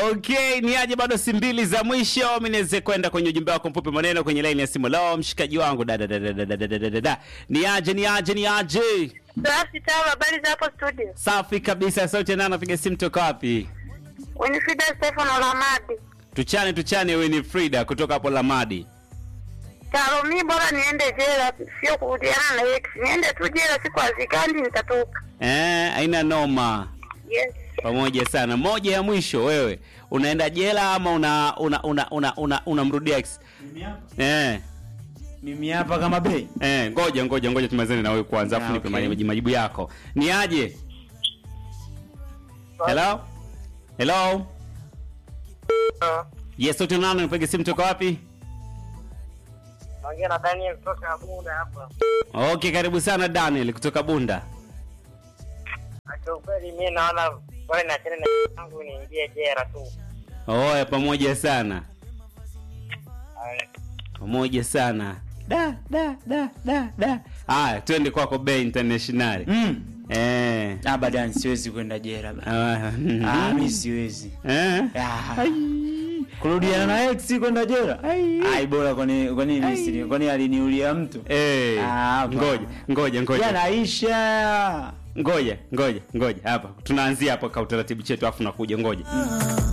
Okay, ni aje bado si mbili za mwisho. Mimi niweze kwenda kwenye ujumbe wako mfupi maneno kwenye line ya simu. Leo mshikaji wangu da da da da da da da da da da. Ni aje ni aje ni aje. Safi tawa, habari za hapo studio? Safi kabisa. Sauti nani anapiga simu toka wapi? Winifrida Stefano Lamadi. Tuchane tuchane Winifrida kutoka hapo Lamadi. Taro, mi bora niende jela, sio kurudiana na ex. Niende tu jela, siku hazikandi nitatoka. Eh, haina noma. Yes. Pamoja sana. Moja ya mwisho wewe. Unaenda jela ama una una una una, una, unamrudia ex? Eh. Mimi hapa kama bei. Eh, ngoja ngoja ngoja tumalizane na wewe kwanza afu Ah, nipe okay. majibu, majibu yako. Ni aje? Hello? Hello? Yes, sauti nani unapiga simu toka wapi? Naongea na Daniel kutoka Bunda hapa. Okay, karibu sana Daniel kutoka Bunda. Kwa kweli mimi naona bora niachane na yangu niingie jela tu. Oya, pamoja sana. Pamoja sana. Da da da da da. Haya, twende kwako Bay International. Mm. Eh. Abadan siwezi kwenda jela. bana. Ah, Ah, mimi siwezi. Eh? Ah. Kurudiana na ex kwenda jela. Ai bora kwani kwani mimi si kwani aliniulia mtu. Eh. Ah, hapana. Ngoja, ngoja, ngoja. Yanaisha. Ngoja, ngoja, ngoja. Hapa tunaanzia hapo kwa utaratibu chetu afu nakuja ngoja.